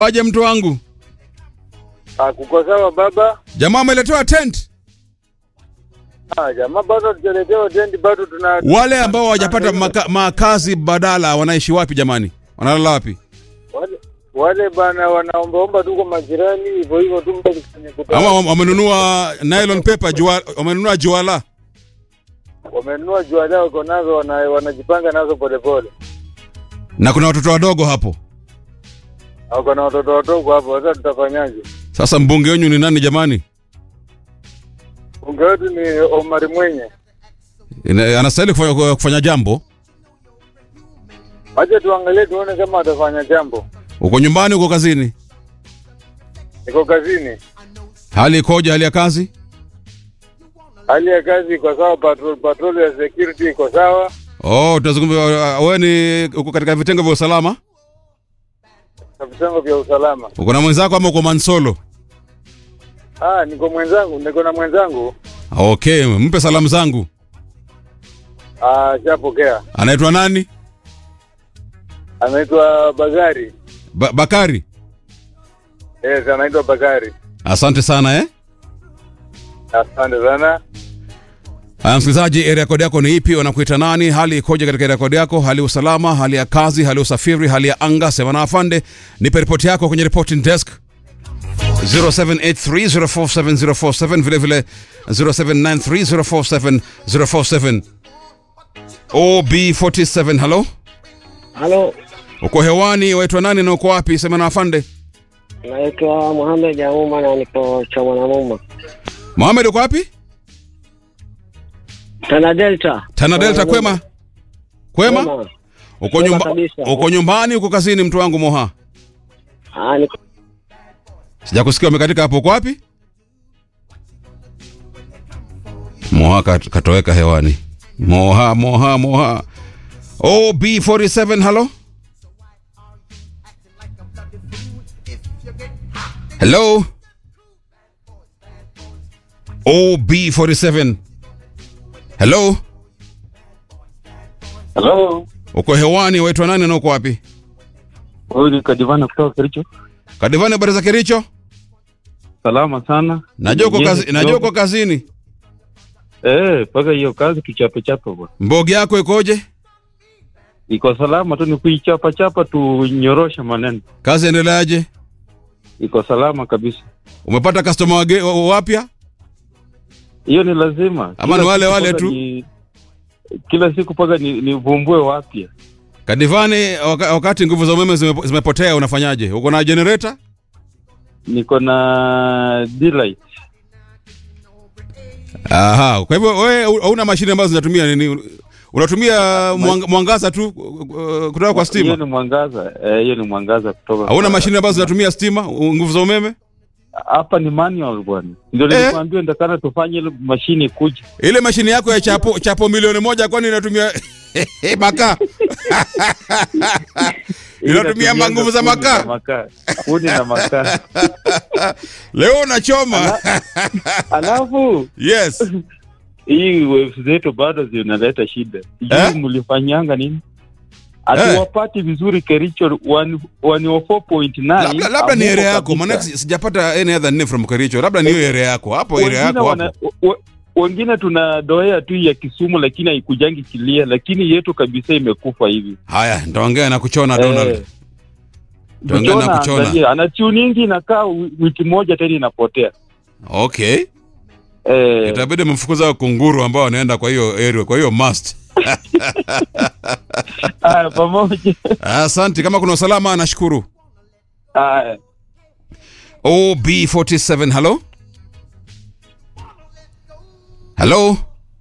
Waje mtu wangu. Ah, kuko sawa baba. Jamaa ameletewa tent. Ah, jamaa bado hatujaletewa tendi, bado tuna Wale ambao hawajapata maka, makazi badala wanaishi wapi jamani? Wanalala wapi? wale, wale bana wanaombaomba tu kwa majirani hivyo hivyo tu mpaka kwenye kutoa. Ama wam- wamenunua nylon paper jua, wamenunua juala. Wamenunua jua leo wako nazo wana, wanajipanga nazo polepole. Na kuna watoto wadogo hapo. Wako na watoto wadogo hapo, sasa tutafanyaje? Sasa mbunge wenyu ni nani jamani? Bunge wetu ni Omari Mwenye. Ina- Anastahili kufanya, kufanya jambo. Wacha tuangalie tuone kama atafanya jambo. Uko nyumbani, uko kazini? Niko kazini, Hali ikoje? Hali ya kazi? hali ya kazi iko sawa, patrol patrol ya security iko sawa. Oh, tunazungumza. Wewe ni uko katika vitengo vya usalama? na vitengo vya usalama. Uko na mwenzako ama uko mansolo? Ah, niko mwenzangu, niko na mwenzangu. Okay, mpe salamu zangu. Ah, shapokea. Anaitwa nani? Anaitwa Bagari. Ba Bakari. Yes, anaitwa Bagari. Asante sana eh. Asante sana. Haya, msikilizaji, area code yako ni ipi? Wanakuita nani? Hali ikoje katika area code yako? Hali ya usalama, hali ya kazi, hali ya usafiri, hali ya anga? Sema na afande, nipe ripoti yako kwenye reporting desk 0783047047 vile vile 0793047047 OB47. Hello, Halo, uko hewani, waitwa nani na uko wapi? Sema na afande. naitwa Muhamed Auma na nipo cha Mwanamuma, Mohamed, uko wapi? Tana Delta. Tana Delta, kwema kwema. Kwema. Uko Kwema nyumba, kabisa. uko nyumbani, uko kazini, mtu wangu Moha? Ah, niko Sijakusikia umekatika hapo. Uko wapi? Moha kat- katoweka hewani. Moha, Moha, Moha. OB47, hello? Hello? OB47. Hello? Hello. Uko hewani, waitwa nani na uko wapi? Huyu ni Kadivana kutoka Kericho. Kadivani, habari za Kericho? Salama sana. Najua uko Nyinyi kazi, najua uko kidogo. kazini. Eh, mpaka hiyo kazi tuchape chape bwana. Mbogi yako ikoje? Iko salama tu ni kuichapa chapa tunyorosha maneno. Kazi endeleaje? Iko salama kabisa. Umepata customer wage- wa- wapya? Hiyo ni lazima. Ama Kila ni wale siku wale mpaka tu? Ni, kila siku mpaka ni, ni vumbue wapya. Kadivani, waka, wakati nguvu za umeme zime- zimepotea unafanyaje? Uko na generator? Niko na delight. Aha, kwa hivyo wewe hauna mashine ambazo zinatumia nini? Unatumia mwang, mwangaza tu uh, kutoka kwa Hiyo stima? ni mwangaza. Eh, hiyo ni mwangaza kutoka. Hauna kwa- mashine ambazo zinatumia stima, u- nguvu za umeme? Hapa ni manual bwana. Ndio Eh? nilikwambia ndakana tufanye ile mashine kuja. Ile mashine yako ya chapo chapo milioni moja kwani inatumia makaa? Inatumia Inatumia nguvu za kuni makaa? na makaa. Kuni na makaa. Leo unachoma. Alafu Yes. hii waves zetu bado zinaleta shida. Sijui Eh? mlifanyanga nini? Hatuwapati vizuri Kericho wani wani wa 4.9. labda, labda ni hamuko area yako kabisa. maana si- sijapata any other name from Kericho labda ni hiyo area yako hapo area Wengine yako wana- hapo wa- wengine tuna doea tu ya Kisumu lakini haikujangi kilia, lakini yetu kabisa imekufa hivi. haya nitaongea na kuchona Donald Eh, Tuongea na kuchona. angalia, ana tuningi inakaa wi- wiki moja tena inapotea. okay Eh, itabidi mfukuza kunguru ambao wanaenda kwa hiyo area kwa hiyo must haya, pamoja. asante kama kuna usalama nashukuru Haya. OB47 hello hello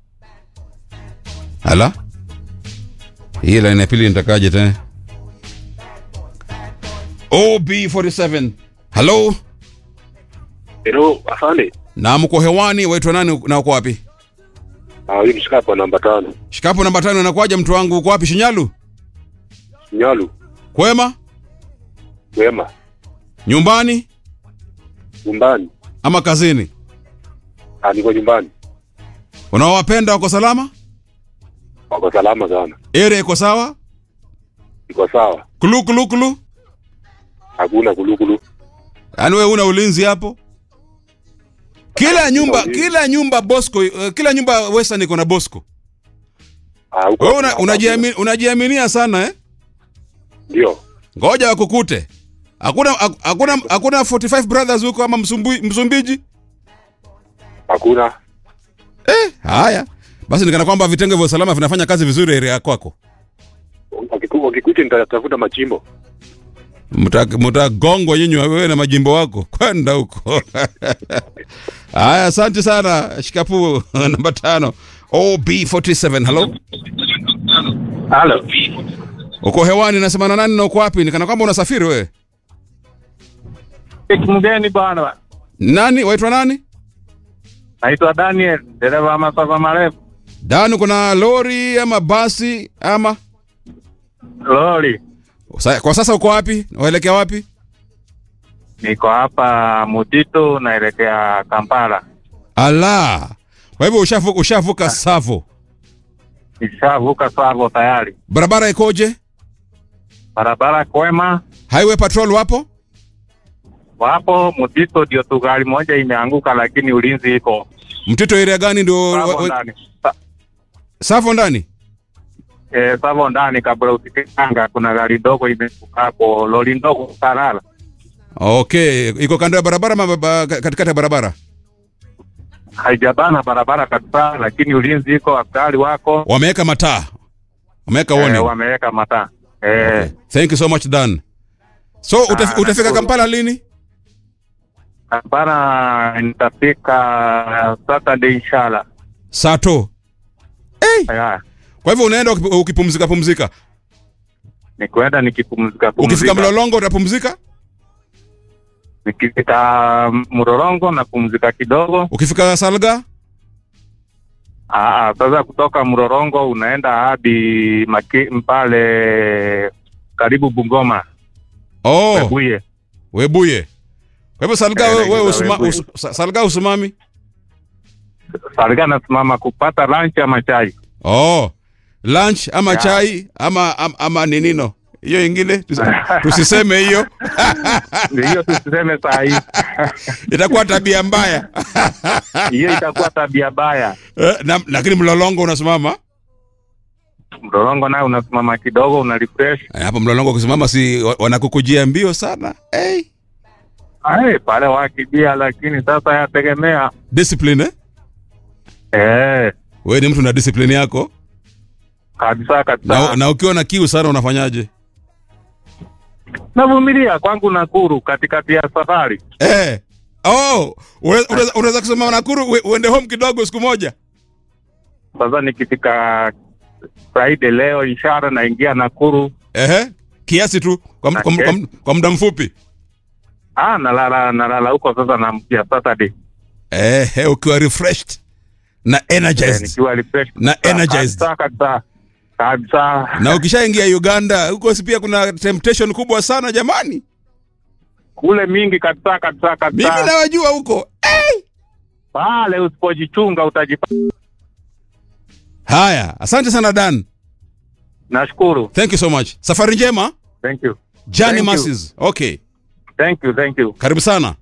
hala hii line ya pili nitakaje tena OB47 hello Hello, afande. na mko hewani waitwa nani na uko wapi Ah, hii ni shikapo namba tano. shikapo namba tano inakuwaje mtu wangu uko wapi shinyalu Nyalu, kwema wema, nyumbani nyumbani. ama kazini Ah, niko nyumbani. unaowapenda wako salama Wako salama sana. area iko sawa Iko sawa. kulu kulu kulu hakuna kulukulu. yaani wewe una ulinzi hapo kila nyumba kila nyumba bosco uh, kila nyumba western iko na bosco Ah, huko wewe una, hakuna. unajiami- unajiaminia sana eh Ndio. ngoja wakukute hakuna hakuna hakuna 45 brothers huko ama Msumbui, msumbiji Hakuna. eh haya basi nikana kwamba vitengo vya usalama vinafanya kazi vizuri area ya kwako Wakiku- Wakikuja nitatafuta machimbo. Mta- mtagongwa nyinyi wewe na majimbo wako kwenda huko haya asante sana shikapu namba tano ob47 halo Halo. uko hewani nasema na nani na uko wapi nikana kwamba unasafiri wewe Mgeni bwana. nani waitwa nani Naitwa Daniel, dereva wa masafa marefu. dani kuna lori ama basi ama Lori. Sa- kwa sasa uko wapi waelekea wapi Niko hapa Mutito naelekea Kampala. ala kwa hivyo ushavuka, ushavuka savo Nishavuka Savo tayari. barabara ikoje Barabara kwema. highway patrol wapo Wapo Mutito ndio tu gari moja imeanguka lakini ulinzi iko. mtito area gani ndio wa- Savo wa- ndani. Sa- savo ndani Eh, Savo ndani kabla usikanga kuna gari ndogo imeanguka hapo, lori ndogo Sarala. okay iko kando ya barabara ama ba- katikati ya barabara Haijabana barabara kabisa lakini ulinzi iko, askari wako. wameweka mataa wameweka Eh, warning wameweka mataa. Eh, okay. thank you so much dan so utaf, Ah, utafika nashukuru. kampala lini Kampala nitafika Saturday inshallah. sato hey. Haya. kwa hivyo unaenda ukipu- ukipumzika pumzika Ni kwenda nikipumzika ukifika pumzika. mlolongo utapumzika Nikifika Mlolongo na pumzika kidogo. ukifika salga Aa, sasa kutoka Mlolongo unaenda hadi maki, pale karibu Bungoma oh Webuye. webuye kwa hivyo salga Eh, wewe we, naingiza usuma, Webuye. us, sa- salga usimami Sarga nasimama kupata lunch ama chai. oh lunch ama Ya. chai ama ama, ama ninino hiyo ingine tusi- tusiseme hiyo Ndio hiyo tusiseme saa hii. itakuwa tabia mbaya Hiyo itakuwa tabia baya. Eh, na, lakini mlolongo unasimama Mlolongo naye unasimama kidogo una refresh. Eh, hapo mlolongo ukisimama si wa- wanakukujia mbio sana hey. Ai, pale wakijia lakini sasa yategemea. discipline eh? Eh, wewe ni mtu na discipline yako kabisa kabisa. na, na ukiwa na kiu sana unafanyaje navumilia kwangu Nakuru katikati ya safari. eh. oh, unaweza- unaweza unaweza kusema nakuru ue- uende home kidogo siku moja Sasa nikifika Friday leo ishara naingia Nakuru. Ehe. kiasi tu kwa, m- kwa, m- Okay. kwa, m- kwa muda mfupi Ah, nalala nalala huko sasa namkia Saturday. Ehe, ukiwa refreshed na Eh, energized nikiwa refresh. Na energized. Kabisa kabisa. Kabisa. na ukishaingia uganda huko si pia kuna temptation kubwa sana jamani Kule mingi kabisa kabisa mimi kabisa. nawajua huko Pale usipojichunga utajipata. haya asante sana dan Nashukuru. thank you so much safari njema Thank you. jani Thank you. masses okay Thank you, thank you. karibu sana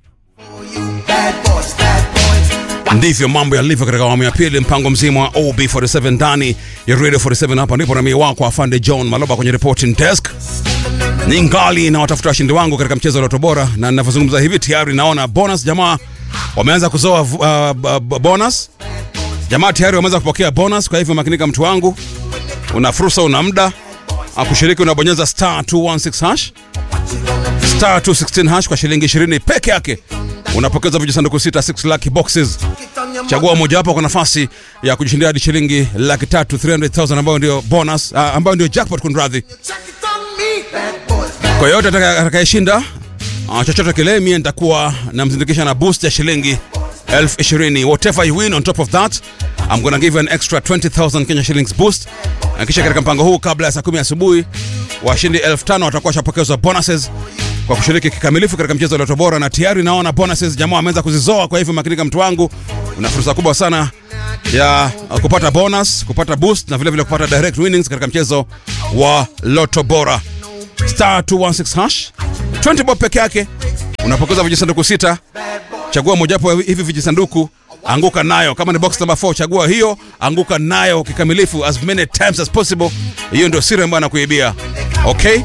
ndivyo mambo yalivyo katika awamu ya pili mpango mzima wa ob47 ndani ya radio 47 hapa ndipo namie wako afande john maloba kwenye reporting desk ni ngali na watafuta washindi wangu katika mchezo wa loto bora na ninavyozungumza hivi tayari naona bonus jamaa wameanza kuzoa uh, b- b- bonus jamaa tayari wameanza kupokea bonus kwa hivyo makinika mtu wangu una fursa una muda Ah, kushiriki unabonyeza star 216 hash star 216 hash kwa shilingi 20 peke yake unapokeza vijisanduku sita 6 lucky boxes chagua mojawapo kwa nafasi ya kujishindia hadi shilingi laki tatu 300000 ambayo ndio bonus uh, ambayo ndio jackpot kunradhi kwa yoyote ataka- atakayeshinda uh, chochote kile mie nitakuwa namzindikisha na boost ya shilingi elfu ishirini whatever you win on top of that I'm gonna give you an extra 20000 Kenya shillings boost na kisha katika mpango huu kabla ya saa kumi asubuhi washindi elfu tano watakuwa washapokezwa bonuses kwa kushiriki kikamilifu katika mchezo wa Loto Bora, na tayari naona bonuses jamaa wameanza kuzizoa. Kwa hivyo makinika, mtu wangu, una fursa kubwa sana ya uh, kupata bonus, kupata boost na vile vile kupata direct winnings katika mchezo wa Loto Bora. Star 216 hash 20 bob peke yake unapokeza vijisanduku sita chagua mojawapo ya hivi vijisanduku anguka nayo kama ni box number 4 chagua hiyo anguka nayo kikamilifu as many times as possible hiyo ndio siri ambayo anakuibia okay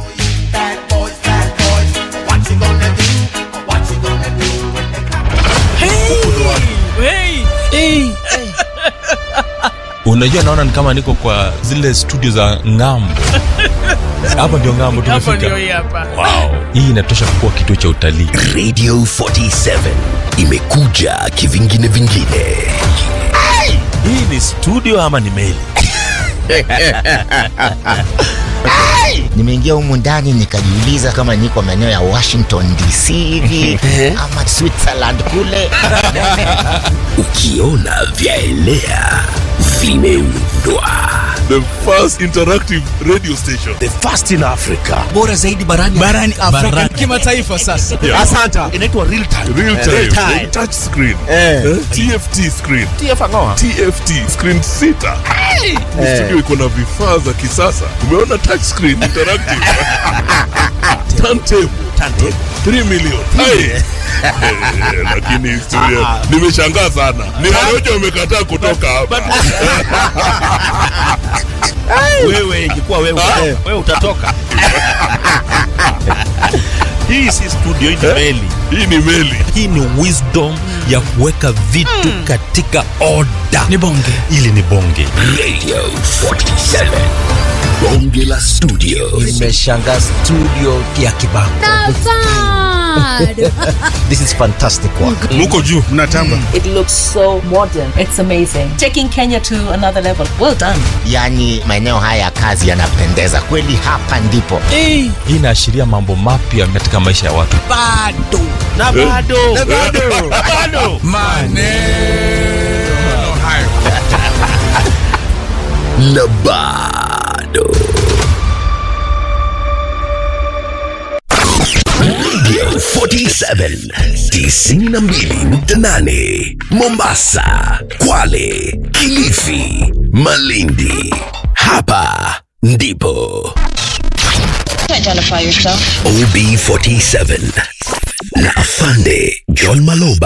unajua naona ni kama niko kwa zile studio za ngambo hapa ndio ngambo Hapo tumefika ndio hii hapa. wow. hii inatosha kuwa kituo cha utalii radio 47 imekuja kivingine vingine hii ni studio ama ni meli nimeingia humu ndani nikajiuliza kama niko maeneo ya washington dc hivi ama switzerland kule ukiona vyaelea vimeundwa the first interactive radio station the first in africa bora zaidi barani barani Afrika kimataifa sasa. Yeah. inaitwa real time real time, Real time. touch screen eh? tft screen tft screen sita Ni studio iko na vifaa za kisasa umeona touch screen interactive turntable 3 million Hai. Eh, lakini studio nimeshangaa sana ni Warioja wamekataa kutoka hapa wewe ingekuwa wewe wewe utatoka hii si studio hii ni meli hii ni meli hii ni wisdom ya kuweka vitu katika oda Ni bonge. ili ni bonge radio 47 bonge la studio nimeshanga studio ya kibango this is fantastic work muko juu mnatamba It looks so modern. It's amazing. Taking Kenya to another level. Well done. yaani maeneo haya ya kazi yanapendeza kweli hapa ndipo hii inaashiria mambo mapya katika maisha ya watu Bado. na bado na bado bado Maneno hayo. na bado radio 47 92.8 mombasa kwale kilifi malindi hapa ndipo Identify yourself. ob 47 na afande john maloba